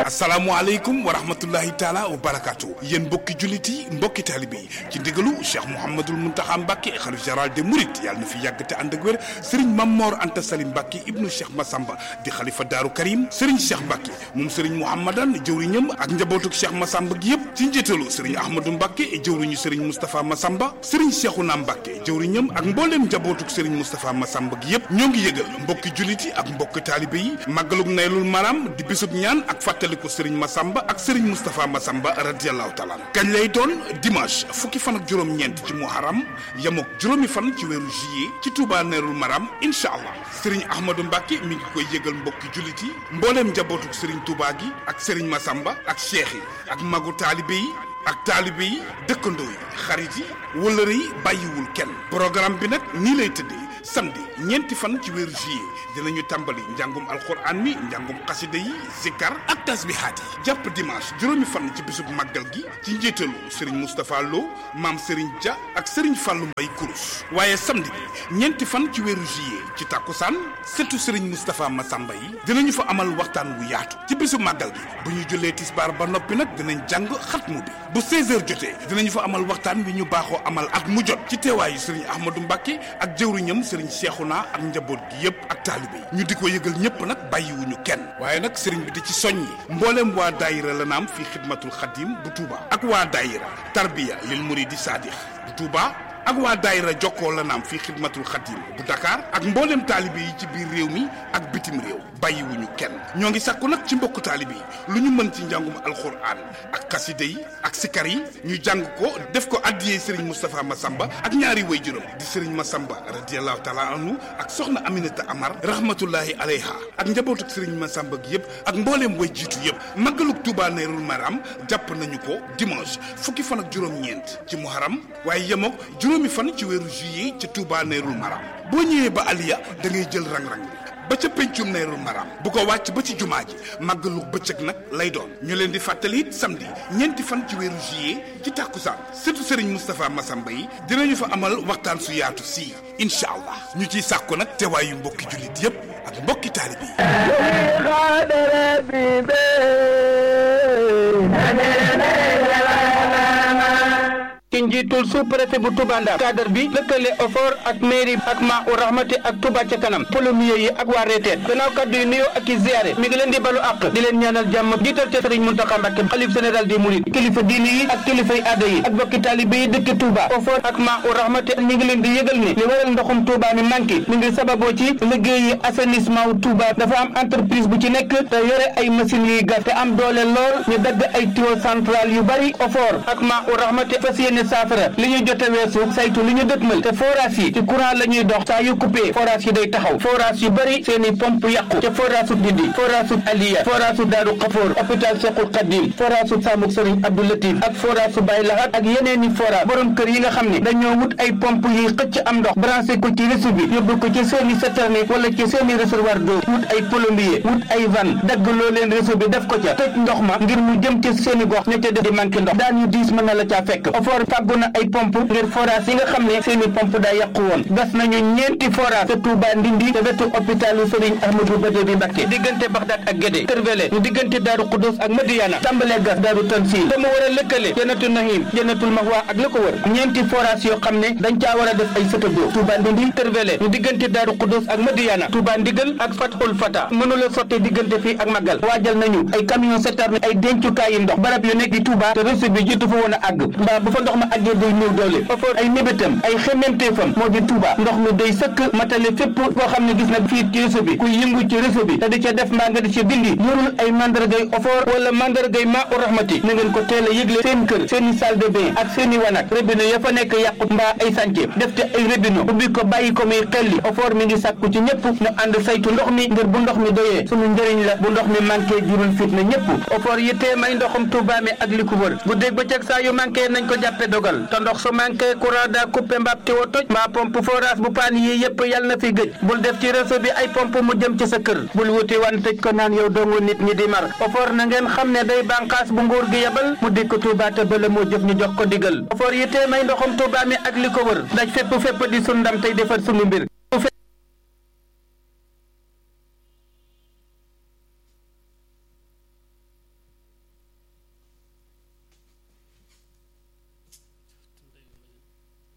asalaamualeykum wa rahmatullahi taala wa barakaatu yéen mbokki jullit yi mbokki taalibe yi ci ndigalu cheikh mouhamadul muntaxa mbàkke xalif général des mourides yàlla na fi yàgg te ànd ak wér sëriñ mammoor anta salim mbàkke ibnu cheikh masamba di xalifa daaru karim sëriñ cheikh mbàkke moom sëriñ mouhamadan jëwriñam ak njabootuk cheikh masamba gi yëpp ci njiitalu sëriñ ahmadou mbàkke jëwriñu sëriñ moustapha masamba sëriñ cheikhouna mbàkke jëwriñam ak mbooleem njabootuk sëriñ moustapha masamba gi yëpp ñoo ngi yëgal mbokki jullit yi ak mbokki taalibe yi màggaluk naylul maram di bisub ñaan ak fàttaliku sëriñ Masamba ak sëriñ Moustapha Masamba radiyallahu taala kañ lay doon dimanche fukki fan ak juróom-ñeent ci muharam yamook juróomi fan ci weeru juillet ci Touba Nerul Maram incha allah sëriñ Ahmadou Mbacke mi ngi koy yëgal mbokki jullit yi mbooleem njabootuk sëriñ Touba gi ak sëriñ Masamba ak cheikh yi ak magu taalibe yi ak taalibe yi dëkkandoo yi xarit yi wëllëre yi bàyyiwul kenn programme bi nag nii lay tëddee samedi ñeenti fan ci weeru juillet dinañu tàmbali njàngum alxuraan mi njàngum xasida yi zikkar ak tasbihaat yi jàpp dimanche juróomi fan ci bisub màggal gi ci njiitalu Serigne Moustapha Lo maam Serigne Dia ak Serigne Fallou Mbaye Kourous waaye samedi bi ñeenti fan ci weeru juillet ci tàkkusaan surtout Serigne Moustapha Massamba yi dinañu fa amal waxtaan wu yaatu ci bisub màggal gi bu ñu jullee tisbaar ba noppi nag dinañ jàng xatmu bi bu 16h jotee dinañu fa amal waxtaan wi ñu baaxoo amal at mu jot ci teewaayu Serigne Ahmadou Mbacke ak jëwriñam Serigne Cheikhouna ak njaboot gi yëpp ak taalibe yi ñu di ko yëgal ñëpp nag bàyyiwuñu kenn waaye nag Serigne bi di ci soññi mbooleem waa daayira la naam fii xidmatul xadim bu Touba ak waa daayira tarbiya lil muridi sadix bu Touba ak waa daayira jokkoo la naam fii xidmatul xadim bu Dakar ak mbooleem taalibe yi ci biir réew mi ak bitim réew bàyyiwuñu kenn ñoo ngi sàkku nag ci mbokku taalibe yi lu ñu mën ci njàngum alxuraan ak xasida yi ak sikar yi ñu jàng ko def ko addiyee Serigne Moustapha Massamba ak ñaari waajuram di Serigne Massamba radiyallahu taala anhu ak soxna Aminata Amar rahmatullahi alayha ak njabootuk Serigne Massamba gi yëpp ak mbooleem way jiitu yëpp màggaluk Touba Nerul Maram jàpp nañu ko dimanche fukki fan ak juróom-ñeent ci muharam waaye yemook juróomi fan ci weeru juillet ci Touba Nerul Maram boo ñëwee ba Aliya da ngay jël rang-rang bi ba ca pencum Nerul Maram bu ko wàcc ba ci jumaa ji màggalu bëccëg nag lay doon ñu leen di fàttali it samedi ñeenti fan ci weeru juillet ci tàkkusaan surtout Serigne Moustapha Massamba yi dinañu fa amal waxtaan su yaatu sii incha allah ñu ciy sàkku nag teewaayu mbokki jullit yépp ak mbokki taalibe ci njiitul sous-préfet bu Touba Ndar cadre bi lëkkale OFOR ak mairie ak ma u rahmati ak Touba ca kanam polomier yi ak waa reeteet gannaaw kaddu yu nuyoo ak i ziyaare mi ngi leen di balu àq di leen ñaanal jàmm jiital ca Serigne Mountakha Mbacké xalif général des mourides kilifa diini yi ak kilifay aada yi ak bokki taalibe yi dëkk Touba OFOR ak ma u rahmati mi ngi leen di yëgal ne li waral ndoxum Touba mi manqué mi ngi sababoo ci liggéeyi assainissement wu Touba dafa am entreprise bu ci nekk te yore ay machines yuy gas te am doole lool ñu dagg ay tuyau central yu bari OFOR ak ma u rahmati fas yéene saafara li ñu jote weesu saytu li ñu dëtmal te forage yi ci courant la ñuy dox saa yu coupé forage yi day taxaw forage yu bëri seen i pompe yàqu te forage su Ndindi forage su Aliya forage su Daaru Xafoor hôpital Cheikhul Khadim forage su Samuk Serigne Abdou Latif ak forage su Baye Lahat ak yeneen i forage borom kër yi nga xam ne dañoo wut ay pompe yuy xëcc am ndox branché ko ci réseau bi yóbbu ko ci seen i citerne wala ci seen i réservoir d'eau wut ay plombier wut ay van dagg loo leen réseau bi def ko ca tëj ndox ma ngir mu jëm ci seen i gox ña ca def di manqué ndox daan ñu diis mën na la caa fekk fàggu na ay pompe ngir forage yi nga xam ne seeni pompe daa yàqu woon gas nañu ñeenti forage te Touba Ndindi te wetu hôpitalu Serigne Ahmadou Badori Mbacké diggante Bagdad ak Guédé Kërvele ñu diggante Daaru Xudus ak Madiana tàmbalee gas Daaru Tansil te mu war a lëkkale Jannatul Nahim Jannatul Mahwa ak la ko wër ñeenti forage yoo xam ne dañ caa war a def ay sëtëdoo Touba Ndindi Kërvele ñu diggante Daaru Xudus ak Madiana Touba Ndigal ak Fathul Fata mënula sotte diggante fii ak Magal waajal nañu ay camion citerne ay dencukaay yi ndox barab yu nekk di Touba te réseau bi jiitu fa woon a àgg mbaa bu fa ndox ma àggee day néew doole OFOR ay mébétam ay xememteefam moo di Touba ndox mi day sëkk matale fépp koo xam ne gis na fii ci réseau bi kuy yëngu ci réseau bi te di ca def mbaa nga di ca dindi yorul ay mandargay OFOR wala mandargay maa u rahmati na ngeen ko teel a yëgle seen kër seen i salle de bain ak seen i wanak robinet ya fa nekk yàqut mbaa ay sànce def te ay robinet ubbi ko bàyyi ko muy xelli OFOR mi ngi sàkku ci ñëpp ñu ànd saytu ndox mi ngir bu ndox mi doyee sunu njëriñ la bu ndox mi manqué jurul fitna ñëpp OFOR yittee may ndoxum Touba mi ak li ko wër bu dégg ba ceg saa yu manqué nañ ko jàppe dogal te ndox su manqué courant daa coupé mbaab tiwo toj mbaa pompe forage bu paan yi yëpp yal na fi gëj bul def ci réseau bi ay pompe mu jëm ci sa kër bul wuti wan tëj ko naan yow dongu nit ñi di mar OFOR na ngeen xam ne day bànqaas bu nguur gi yebal mu dikk Touba te bala moo jëf ñu jox ko digal OFOR yittee may ndoxum Touba mi ak li ko wër daj fépp fépp di sun ndam tey defar sunu mbir